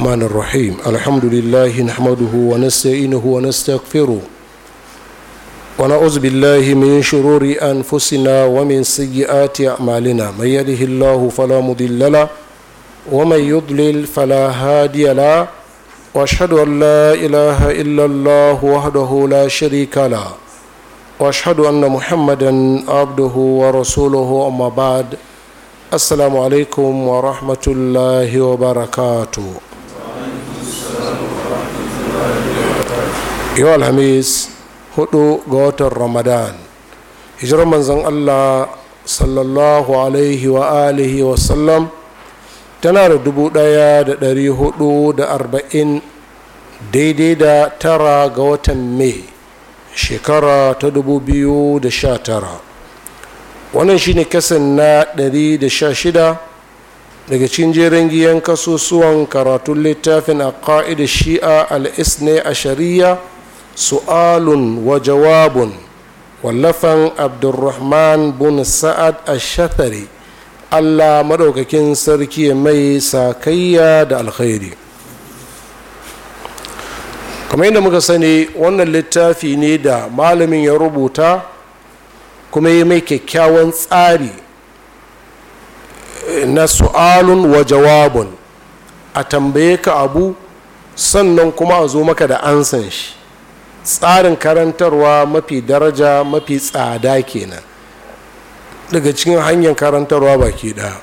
الرحمن الرحيم الحمد لله نحمده ونستعينه ونستغفره ونعوذ بالله من شرور أنفسنا ومن سيئات أعمالنا من يده الله فلا مضل له ومن يضلل فلا هادي له واشهد ان لا اله الا الله وحده لا شريك له واشهد ان محمدا عبده ورسوله اما بعد السلام عليكم ورحمه الله وبركاته yau alhamis hudu ga watan ramadan hijirar manzon allah sallallahu alaihi wa alihi wasallam tana da dubu daya da dari hudu da arba'in daidai da tara ga watan mai shekara ta dubu biyu da sha tara wannan shine kasan na dari da sha shida daga cikin jerin giyan kasusuwan karatun littafin a ƙa'idar shi'a al-isne a shari'a su'alun wa jawabun wallafan abdulrahman bin sa'ad ash-shathari allah maɗaukakin sarki mai sakayya da alkhairi kamar yadda muka sani wannan littafi ne da malamin ya rubuta kuma yi mai kyakkyawan tsari na su'alun wa jawabun a tambaye ka abu sannan kuma a zo maka da ansan shi tsarin karantarwa mafi daraja mafi tsada kenan daga cikin hanyar karantarwa baki ɗaya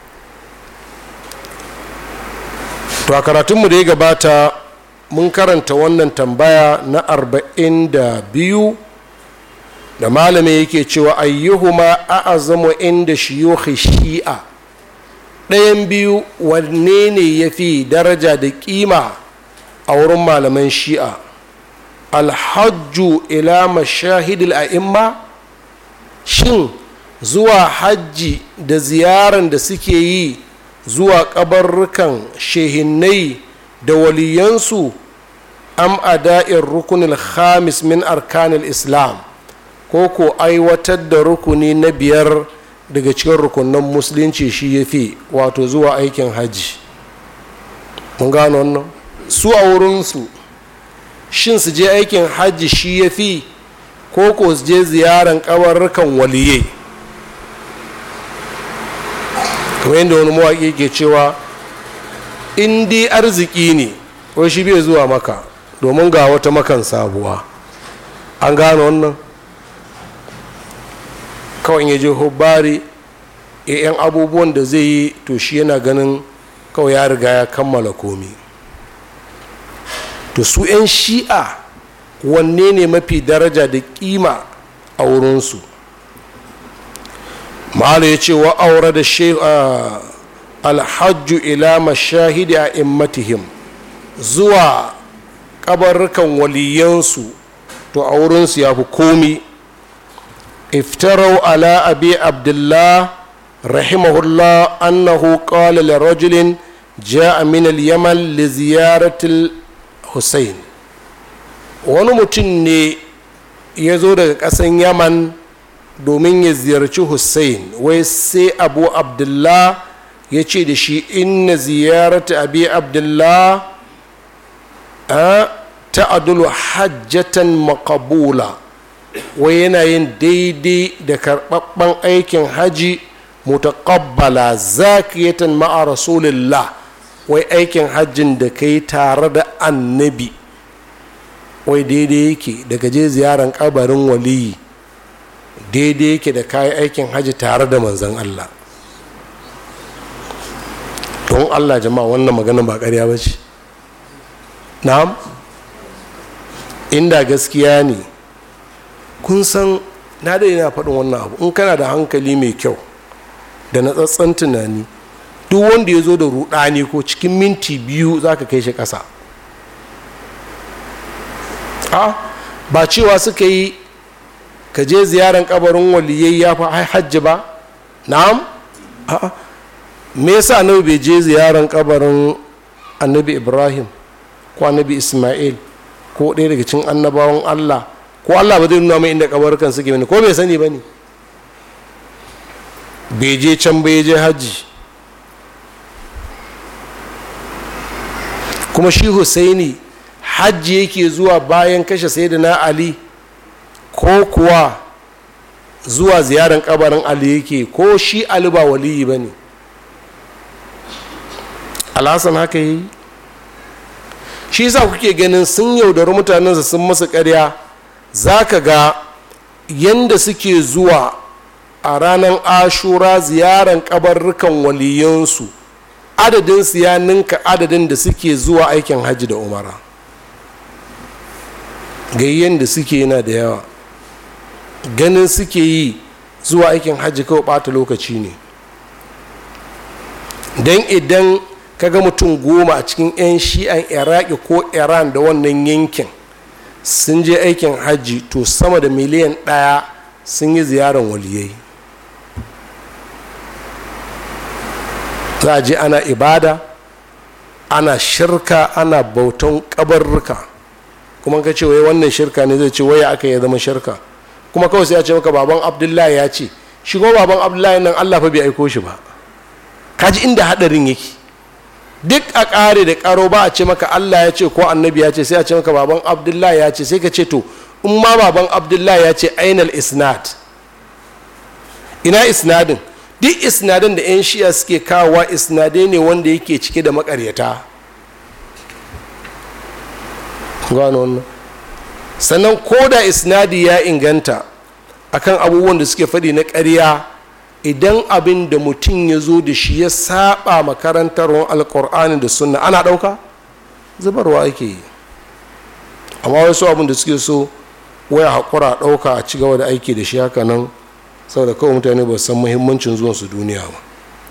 to a karatunmu da ya gabata mun karanta wannan tambaya na arba'in da biyu da malami yake cewa ayyuhuma a'azamu inda shiyuhi shi'a ɗayan biyu wanne ne ya fi daraja da kima a wurin malaman shi'a alhajju ila mashahidil a'imma shin zuwa hajji da ziyaran da suke yi zuwa ƙabarrukan shehinnai da waliyansu am ada'in rukunin khamis min arkanil islam ko ko aiwatar da rukuni na biyar daga cikin rukunan musulunci shi ya fi wato zuwa aikin hajji mun gano wannan su a wurinsu shin su je aikin hajji shi ya fi ko ko su je ziyaran ƙabarrukan waliyai kamar yadda wani mawaƙi ke cewa in dai arziki ne ko shi bai zuwa maka domin ga wata makan sabuwa an gane wannan kawai ya je hubbari yan abubuwan da zai yi to shi yana ganin kawai ya riga ya kammala komi to su 'yan shi'a wanne ne mafi daraja da kima a wurinsu ma'ala ya ce wa aure da alhajju ila mashahidi a immatihim zuwa kabarrukan waliyansu to a wurinsu ya fi komi iftarau ala abi abdullah rahimahullah annahu qala li rajulin ja'a min al-yaman li ziyarati hussein wani mutum ne ya zo daga ƙasan yaman domin ya ziyarci hussein wai sai abu abdullah ya ce da shi inna ziyarata abi abdullah a ta'adulu hajjatan makabula wai yana yin daidai da karɓaɓɓen aikin haji mutaqabbala zakiyatan ma'a rasulillah wai aikin hajjin da kai tare da annabi wai daidai yake daga je ziyaran kabarin waliyi daidai yake da kayan aikin hajji tare da manzan Allah don Allah jama'a wannan magana ba ƙarya ba ce na'am inda gaskiya ne kun san na da yana faɗin wannan abu in kana da hankali mai kyau da na tsatsan tunani duk wanda ya zo da ruɗani ko cikin minti biyu za ka kai shi ƙasa a ba cewa suka yi ka je ziyaran kabarin waliyai ya fi hajji ba na'am a'a me yasa annabi bai je ziyaran kabarin annabi ibrahim ko annabi isma'il ko ɗaya daga cikin annabawan allah ko allah ba zai nuna mai inda kabarukan suke bane ko bai sani ba ne bai je can bai je hajji kuma shi husaini hajji yake zuwa bayan kashe sayyidina ali ko kuwa zuwa ziyarar kabarin ali yake ko shi ali ba waliyi ba ne alhassan haka yi shi sa kuke ganin sun yaudari mutanensa sun masa karya za ka ga yadda suke zuwa a ranar ashura ziyarar kabarrukan waliyansu adadinsu ya ninka adadin da suke zuwa aikin hajji da umara gayyen da suke yana da yawa ganin suke yi zuwa aikin hajji kawai bata lokaci ne don idan kaga mutum goma a cikin 'yan shi'an iraki ko iran da wannan yankin sun je aikin hajji to sama da miliyan ɗaya sun yi ziyarar waliyai za a je ana ibada ana shirka ana bautan kabarruka kuma ka ce wai wannan shirka ne zai ce waya aka ya zama shirka kuma kawai sai ya ce maka baban abdullahi ya ce shi kuma baban abdullahi nan allah fa bai aiko shi ba kaji inda hadarin yake duk a ƙare da ƙaro ba a ce maka allah ya ce ko annabi ya ce sai a ce maka baban abdullahi ya ce sai ka ce to in ma baban abdullahi ya ce ainal isnad ina isnadin duk isnadin da 'yan shiya suke kawowa isnadai ne wanda yake cike da makaryata gano wannan sannan ko da isnadi ya inganta akan abubuwan da suke faɗi na ƙarya idan abin da mutum ya zo da shi ya saba makarantar alkur'ani da sunna ana ɗauka zubarwa ake yi amma wasu abin da suke so waya haƙura ɗauka a ci gaba da aiki da shi haka nan saboda kawai mutane ba san muhimmancin zuwansu duniya ba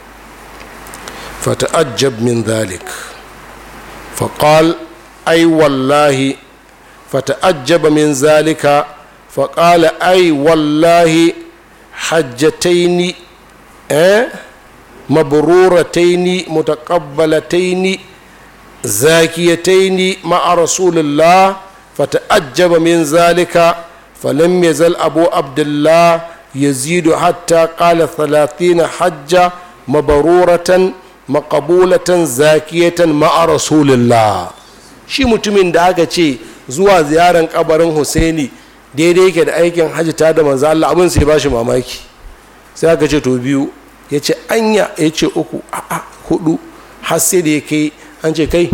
fata'ajjab min dhalik faƙal ai wallahi fata'ajjaba min zalika faƙala ai wallahi hajjataini eh mabrurataini mutaqabbalataini zakiyataini ma'a rasulillah fata'ajjaba min zalika falam yazal abu abdullah يزيد حتى قال ثلاثين حجة مبرورة مقبولة زاكية مع رسول الله shi mutumin da aka ce zuwa ziyarar kabarin Husaini daidai yake da aikin hajji ta da manzo Allah abin sai ba shi mamaki sai aka ce to biyu ya ce anya ya ce uku a'a hudu har sai da ya kai an ce kai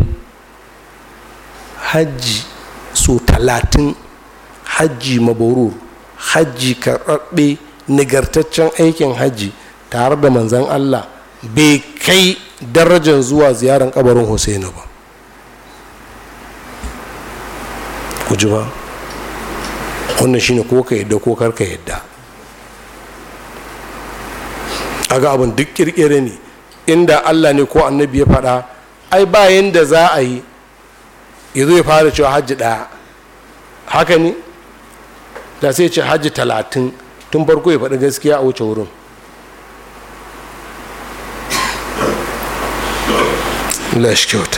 hajji so talatin hajji mabarur hajji karɓaɓɓe nagartaccen aikin hajji tare da manzan allah bai kai darajar zuwa ziyarar kabarin Hussaini ba ku ji ba wannan shine ko ka yadda ko karka yadda aga abin duk kirkire ne inda allah ne ko annabi ya faɗa ai bayan da za a yi ya zo ya fara cewa hajji ɗaya haka ne da sai ce hajji talatin tun farko ya faɗi gaskiya a wuce wurin lash kyauta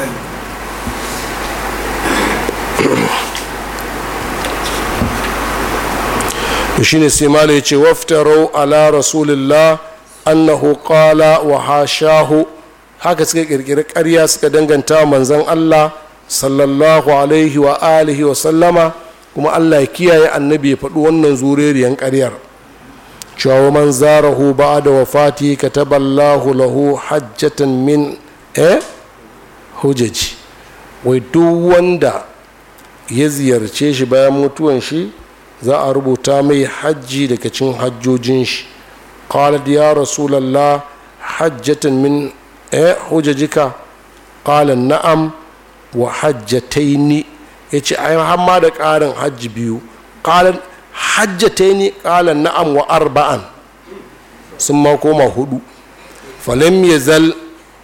to shine sai malo ya ce waftarau ala rasulillah annahu qala wa hashahu haka suka kirkiri ƙarya suka danganta manzon Allah sallallahu alaihi wa alihi wa sallama kuma Allah ya kiyaye annabi ya faɗi wannan zureriyan ƙaryar cewa man zarahu ba da wafati kataballahu lahu hajjatan min eh hujjaji wai duk wanda ya ziyarce shi bayan mutuwan shi za a rubuta mai hajji daga cin hajjojin shi qalat ya rasulallah hajjatan min eh hujjajika qala na'am wa hajjataini ya ce ai hamma da ƙarin hajji biyu ƙalan hajjataini ƙalan na'am wa arba'an sun ma koma hudu falam ya zal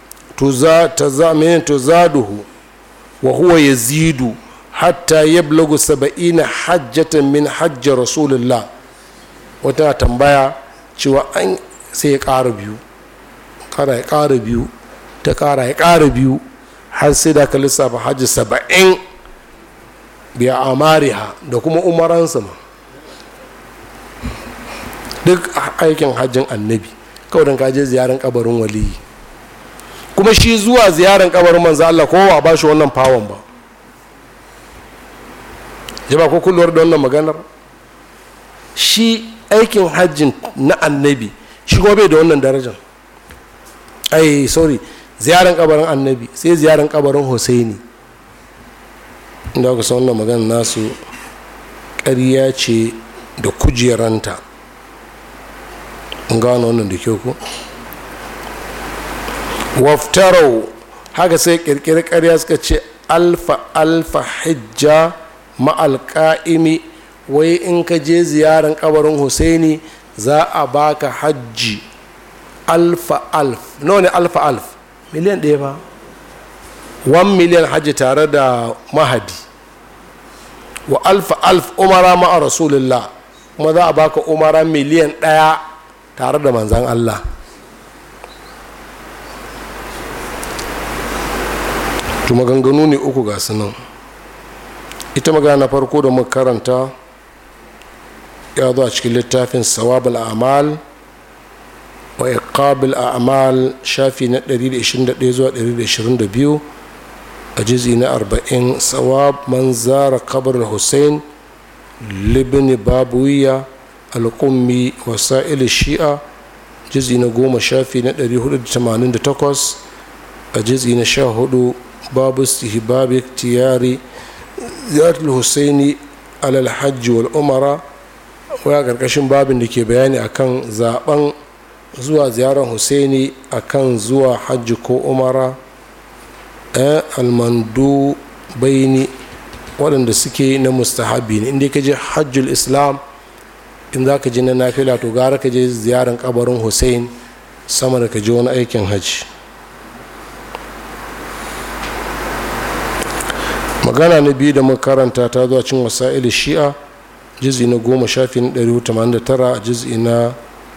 tuzaduhu wa huwa yazidu hatta yablagu saba'ina hajjatan min hajji rasulullah wata tambaya cewa an sai ya ƙara biyu ƙara ya ƙara biyu ta ƙara ya ƙara biyu har sai da ka lissafa hajji saba'in biya amariha da kuma umaransa ma duk aikin hajjin annabi kawai don kaje ziyarar kabarin waliyi kuma shi zuwa ziyarar kabarin manzo Allah ko ba ba shi wannan fawon ba jama ko kullum da wannan maganar shi aikin hajjin na annabi shi kuma bai da wannan darajar ai sorry ziyarar kabarin annabi sai ziyarar kabarin husaini inda aka san wannan maganar nasu ƙarya ce da kujeranta gano wannan da kyau ku waftarau haka sai kirkiri ƙarya suka ce alfa alfa hijja ma'alƙa'imi wai in ka je ziyarar kabarin husaini za a baka hajji alfa alf nawa ne alfa alf miliyan ɗaya ba 1 miliyan hajji tare da mahadi wa alfa alf umara ma'a rasulullah kuma za a baka umara miliyan ɗaya tare da manzan allah to maganganu ne uku ga nan ita magana na farko da muka karanta ya zo a cikin littafin sawabul a'mal wa iqabil a'mal shafi na 121 zuwa 122 a jizi na 40 sawab man zara kabar hussein libni babuwiya alƙummi wasa'il shi'a jizi na goma shafi na 488 a jizi na 14 babu istihbabi tiyari ziyaratul husaini alal hajji wal umara waya karkashin babin da ke bayani akan zaben zuwa ziyarar husaini akan zuwa hajji ko umara eh, almandu baini waɗanda suke na mustahabi ne inda ka je hajjul islam in za ka je na nafila to gara ka je ziyarar kabarin hussein sama da ka je wani aikin hajji magana na biyu da makaranta ta zuwa cin wasa'il shi'a jizi na goma shafi na 189 a jizi na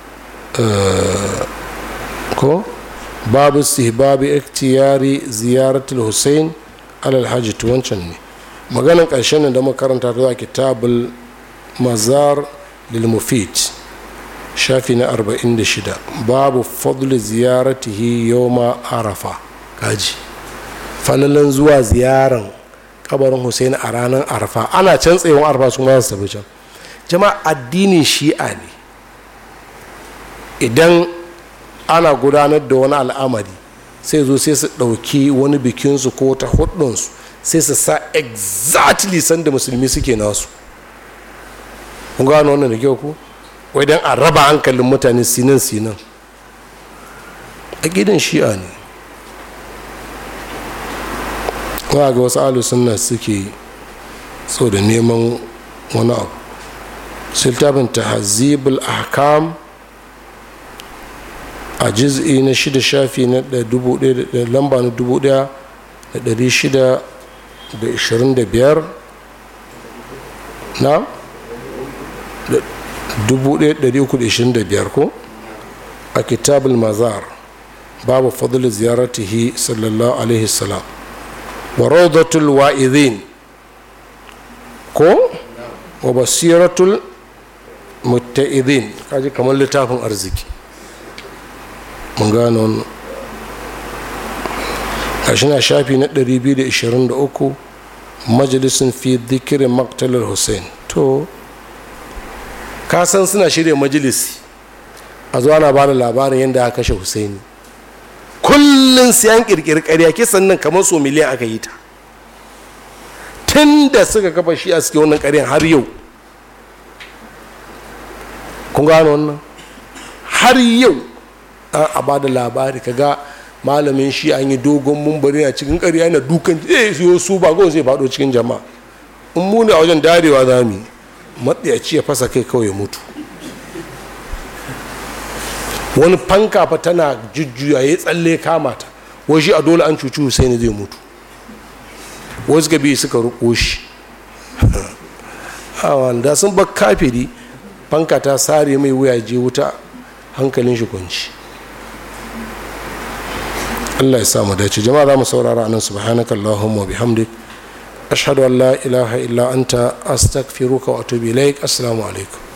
ko babu istihbabi ikhtiyari ziyaratul hussein alal hajji wancan ne maganan ƙarshen da makaranta ta zuwa kitabul mazar lil mufid shafi na 46 babu fadl ziyaratihi yawma arafa kaji falalan zuwa ziyaran kabarin Hussein a ranar arfa ana can tsayon arfa su ma su tafi can jama'a addinin shi'a ne idan ana gudanar da wani al'amari sai zo sai su ɗauki wani bikinsu ko ta hudunsu sai su sa exactly sanda musulmi suke nasu kun gano wannan da kyau ku wai don a raba hankalin mutane sinan sinan a gidan shi'a ne kuma ga wasu alu sunna suke so da neman wani abu sultabin tahazibul ahkam a jiz'i na shida shafi na lamba na dubu daya da dari shida da ishirin da biyar na dubu daya dari uku da ishirin da biyar ko a kitabul mazar babu fadl ziyaratihi sallallahu alaihi salam wa rawdatul wa'idhin ko wa basiratul mutta'idhin kaji kamar littafin arziki mun gano wannan gashi na shafi na 223 majalisun fi dhikirin maktalar hussein to kasan suna shirya majalisi a zuwa na bada labarin yadda aka kashe husaini kullum sai an kirkiri karya kisan nan kamar so miliyan aka yi ta tun da suka kafa shi a suke wannan karyan har yau kun gano wannan har yau an a ba da labari kaga malamin shi an yi dogon mumbari a cikin karya yana dukan zai siyo su ba gawai zai faɗo cikin jama'a in mu ne a wajen darewa za mu yi matsiyaci ya fasa kai kawai ya mutu wani fanka fa tana jujjuya ya tsalle kama ta wai shi a dole an cuci husaini zai mutu wasu gabi suka ruko shi da sun ba kafiri fanka ta sare mai wuya je wuta hankalin shi kwanci Allah ya sa mu dace jama'a za mu saurara anan subhanaka allahumma bihamdik ashhadu an la ilaha illa anta astaghfiruka wa atubu ilaik assalamu alaikum